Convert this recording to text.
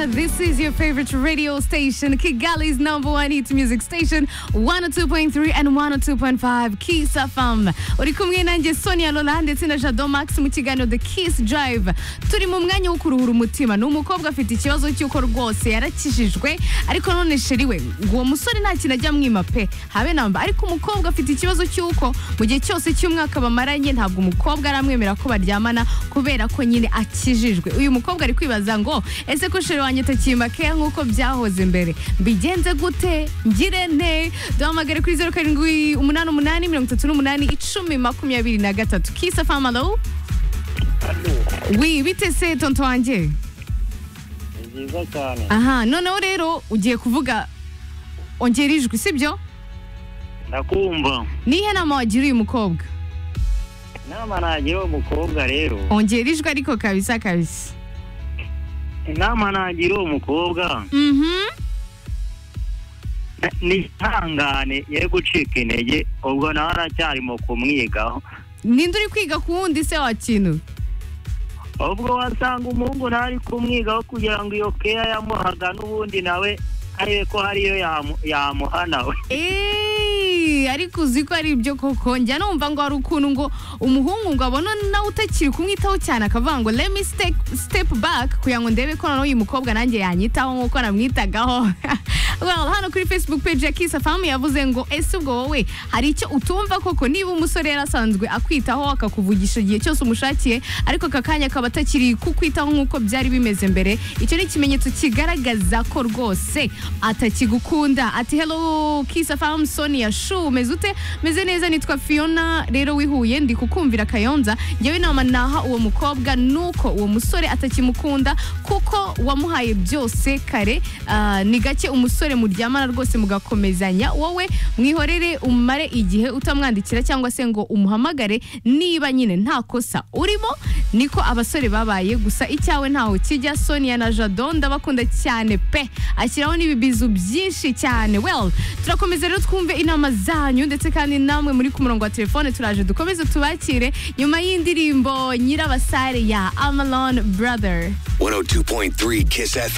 This is your favorite radio station, Kigali's number one hit music station, 102.3 and 102.5 Kiss FM. Uri kumwe nanjye Sonia Lola ndetse na Jado Max mu kiganiro The Kiss Drive. Turi mu mwanya wo kuruhura umutima. Ni umukobwa afite ikibazo cy'uko rwose yarakijijwe ariko none sheri we ngo uwo musore nta kintu ajya mwima pe habe namba ariko umukobwa afite ikibazo cy'uko mu gihe cyose cy'umwaka bamaranye ntabwo umukobwa aramwemera ko baryamana kubera ko nyine akijijwe uyu mukobwa ari kwibaza ngo ese ko sheri wanjye atakimba keya nk'uko byahoze mbere mbigenze gute ngire nte duhamagare kuri zeru karindwi umunani umunani mirongo itatu n'umunani icumi makumyabiri na gatatu kisa famalo wi bite se tonto wanjye ni byiza cyane aha noneho rero ugiye kuvuga ongera ijwi sibyo ndakumva nihe nama wagira uyu mukobwa inama nagira uwo mukobwa rero ongera ijwi ariko kabisa kabisa inama nagira uwo mukobwa mhm ni ihangane ye gucika intege ubwo nawe aracyarimo kumwigaho ninde uri kwiga ku wundi se wa kintu ubwo wasanga umuhungu nawe ari kumwigaho kugira ngo iyo keya yamuhaga n'ubundi nawe ariwe ko hariyo yamu- yamuha nawe Eeeeee, ariko uzi ko ari ibyo koko njya numva ngo hari ukuntu ngo umuhungu ngo abona nawe utakiri kumwitaho cyane akavuga ngo let me step, step back kugira ngo ndebe ko noneho uyu mukobwa nanjye yanyitaho nk'uko namwitagaho well hano kuri facebook page ya Kiss FM yavuze ngo ese ubwo wowe hari icyo utumva koko niba umusore yarasanzwe akwitaho akakuvugisha igihe cyose umushakiye ariko aka kanya akaba atakiri kukwitaho nk'uko byari bimeze mbere icyo ni ikimenyetso kigaragaza ko rwose atakigukunda ati hello Kiss FM Sonia Shu umeze ute meze neza nitwa Fiona rero wihuye ndi kukumvira Kayonza njyewe inama naha uwo mukobwa nuko uwo musore atakimukunda kuko wamuhaye byose kare Ah, ni gake umusore muryamana rwose mugakomezanya wowe mwihorere umare igihe utamwandikira cyangwa se ngo umuhamagare niba nyine nta kosa urimo niko abasore babaye gusa icyawe ntaho kijya Sonia na Jado ndabakunda cyane pe ashyiraho n'ibibizu byinshi cyane well turakomeza rero twumve inama zanyu ndetse kandi namwe muri ku murongo wa telefone turaje dukomeze tubakire nyuma y'indirimbo nyirabasare ya Amalon Brother 102.3 Kiss FM.